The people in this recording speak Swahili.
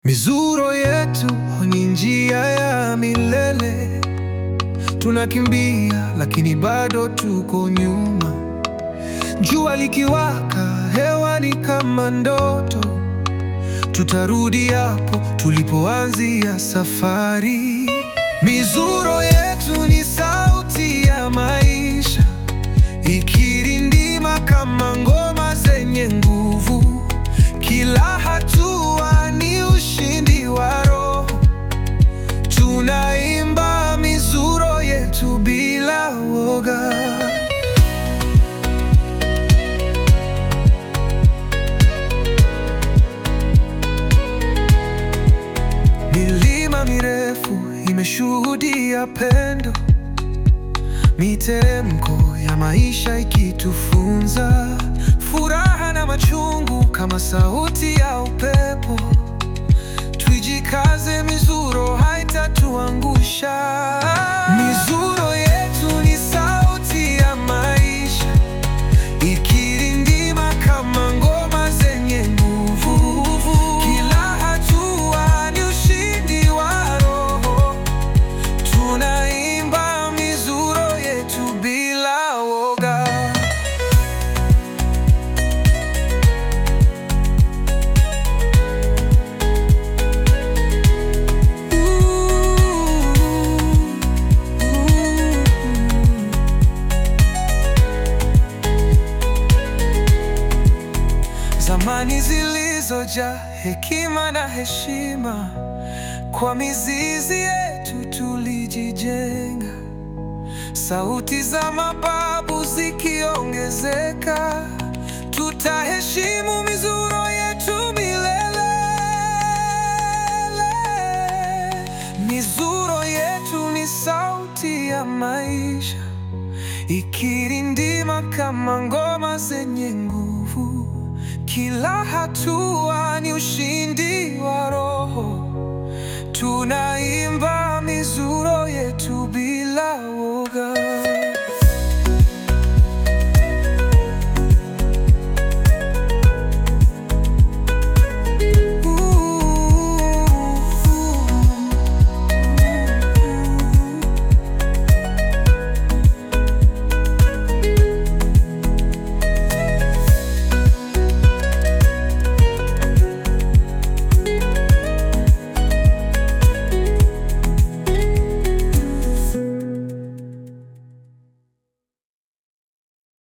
Mizuro yetu ni njia ya milele, tunakimbia lakini bado tuko nyuma. Jua likiwaka hewani kama ndoto, tutarudi hapo tulipoanzia safari. Mizuro yetu ni sauti ya maisha, ikirindima kama ngoma zenye nguvu. Kila hatua ni ushindi wa roho, tunaimba mizuro yetu bila woga. Milima mirefu imeshuhudia pendo, miteremko ya maisha ikitufunza furaha na machungu kama sauti ya upepo. Twijikaze, mizuro haitatuangusha. Mizuro yetu ni sauti ya maisha, ikirindima kama ngoma zenye nguvu. Kila hatua ni ushindi wa roho, tunaimba mizuro yetu bila woga. Zamani zilizojaa hekima na heshima, kwa mizizi yetu tulijijenga. Sauti za mababu zikiongezeka, tutaheshimu mizuro yetu milele. Mizuro yetu ni sauti ya maisha, ikirindima kama ngoma zenye nguvu. Kila hatua ni ushindi wa roho, tunaimba mizuro yetu bila woga.